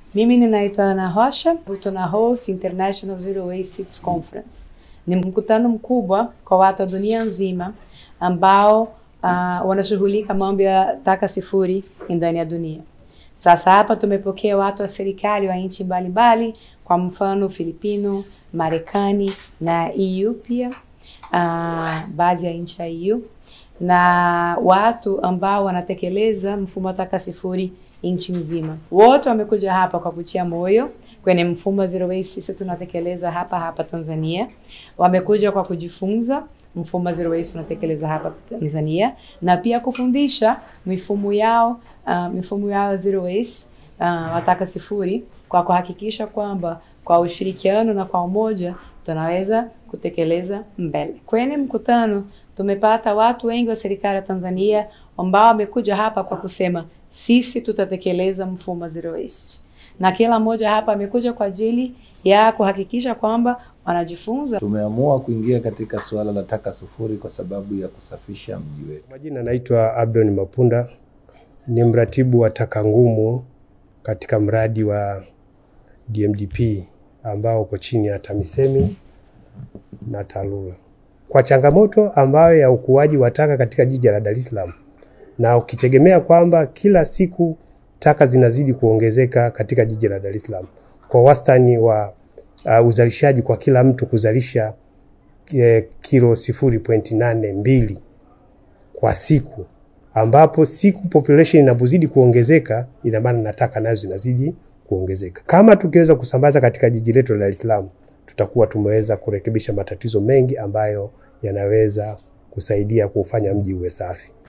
Mimi ninaitwa Ana Rocha, tuna host International Zero Waste Cities Conference. Ni mkutano mkubwa kwa watu wa dunia nzima ambao uh, wanashughulika mambo ya taka sifuri ndani ya dunia. Sasa hapa tumepokea watu wa serikali wa nchi mbalimbali, kwa mfano Filipino, Marekani na EU pia, uh, baadhi ya nchi ya EU na watu ambao wanatekeleza mfumo wa taka sifuri nchi nzima. Wote wamekuja hapa kwa kutia moyo kwenye mfumo wa zero waste sisi tunatekeleza hapa hapa Tanzania. Wamekuja kwa kujifunza mfumo wa zero waste tunatekeleza hapa Tanzania na pia kufundisha mifumo yao uh, mifumo yao zero waste uh, wataka sifuri kwa kuhakikisha kwamba kwa ushirikiano na kwa umoja tunaweza kutekeleza mbele. Kwenye mkutano tumepata watu wengi wa serikali ya Tanzania ambao wamekuja hapa kwa kusema sisi tutatekeleza mfumo wa zero waste, na kila mmoja hapa amekuja kwa ajili ya kuhakikisha kwamba wanajifunza. Tumeamua kuingia katika suala la taka sufuri kwa sababu ya kusafisha mji wetu. Majina naitwa Abdon Mapunda, ni mratibu wa taka ngumu katika mradi wa DMDP ambao uko chini ya TAMISEMI na TARURA. Kwa changamoto ambayo ya ukuaji wa taka katika jiji la Dar es Salaam na ukitegemea kwamba kila siku taka zinazidi kuongezeka katika jiji la Dar es Salaam kwa wastani wa uh, uzalishaji kwa kila mtu kuzalisha eh, kilo sifuri pointi nane mbili kwa siku, ambapo siku population inapozidi kuongezeka, ina maana na taka nazo zinazidi kuongezeka. Kama tukiweza kusambaza katika jiji letu la Dar es Salaam, tutakuwa tumeweza kurekebisha matatizo mengi ambayo yanaweza kusaidia kufanya mji uwe safi.